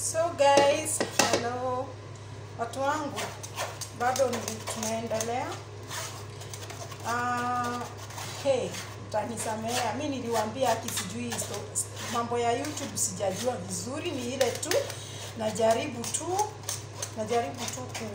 So guys, hello watu wangu, bado ni tunaendelea. Uh, hey, utanisamea mi niliwaambia aki sijui so- mambo ya YouTube sijajua vizuri, ni ile tu najaribu tu najaribu tu ku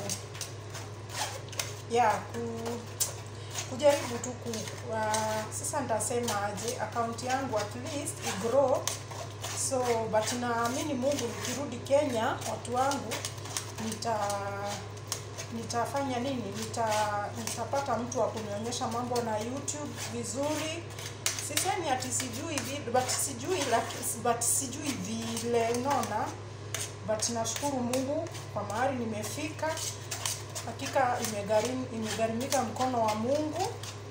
ya ku kujaribu tu ku uh, sasa nitasema aje akaunti yangu at least igrow so but naamini Mungu nikirudi Kenya watu wangu nita nitafanya nini nita nitapata mtu wa kunionyesha mambo na YouTube vizuri sisemi ati sijui vi- but sijui laki- but sijui vile unaona but nashukuru Mungu kwa mahali nimefika hakika imegharimu imegharimika mkono wa Mungu.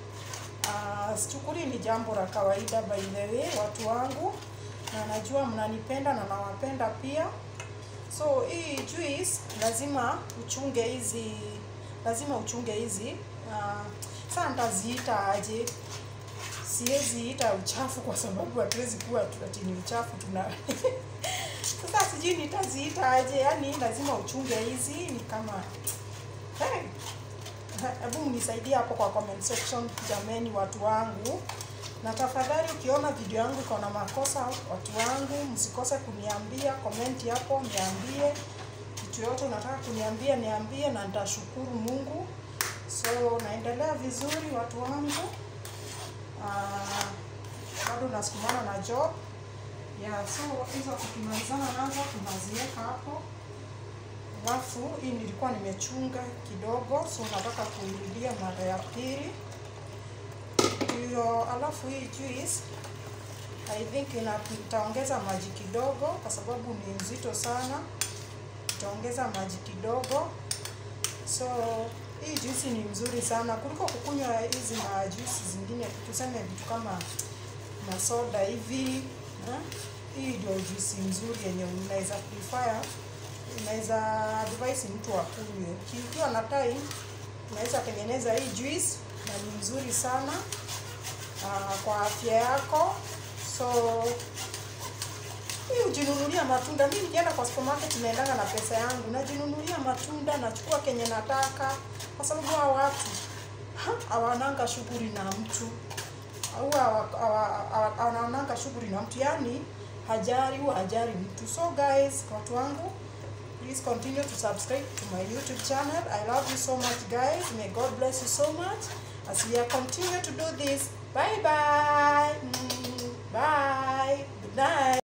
Uh, sichukuli ni jambo la kawaida by the way, watu wangu, na najua mnanipenda na nawapenda pia. So hii juice lazima uchunge hizi, lazima uchunge hizi. Uh, sasa nitaziita aje? Siwezi ita uchafu kwa sababu hatuwezi kuwa tu- ati ni uchafu tuna sasa sijui nitaziita aje, yani lazima uchunge hizi, ni kama Hey, hebu mnisaidie hapo kwa comment section jameni, watu wangu, na tafadhali ukiona video yangu iko na makosa, watu wangu, msikose kuniambia comment hapo, niambie kitu yote unataka kuniambia, niambie na nitashukuru Mungu. So naendelea vizuri watu wangu, Ah, bado nasukumana na job yeah, so hizo tukimalizana nazo tunaziweka hapo alafu hii nilikuwa nimechunga kidogo, so nataka kuirudia mara ya pili hiyo. Alafu hii juice I think ina itaongeza maji kidogo, kwa sababu ni nzito sana, itaongeza maji kidogo. So hii juice ni mzuri sana kuliko kukunywa hizi na juice zingine, tuseme vitu kama masoda hivi eh? Hii ndio juice nzuri yenye unaweza prefer unaweza advise mtu akunywe. Ukiwa na time unaweza tengeneza hii juice na ni nzuri sana uh, kwa afya yako. So hii ujinunulia matunda. Mimi nikienda kwa supermarket naendanga na pesa yangu, najinunulia matunda, nachukua kenye nataka, kwa sababu hao watu ha, hawananga shughuli na mtu au hawa- hawa- hawa- hawananga shughuli na mtu, yani hajari huwa hajari mtu. So guys, watu wangu Please continue to subscribe to my YouTube channel. I love you so much, guys. May God bless you so much as we are continue to do this. Bye bye. Mm, bye. Good night.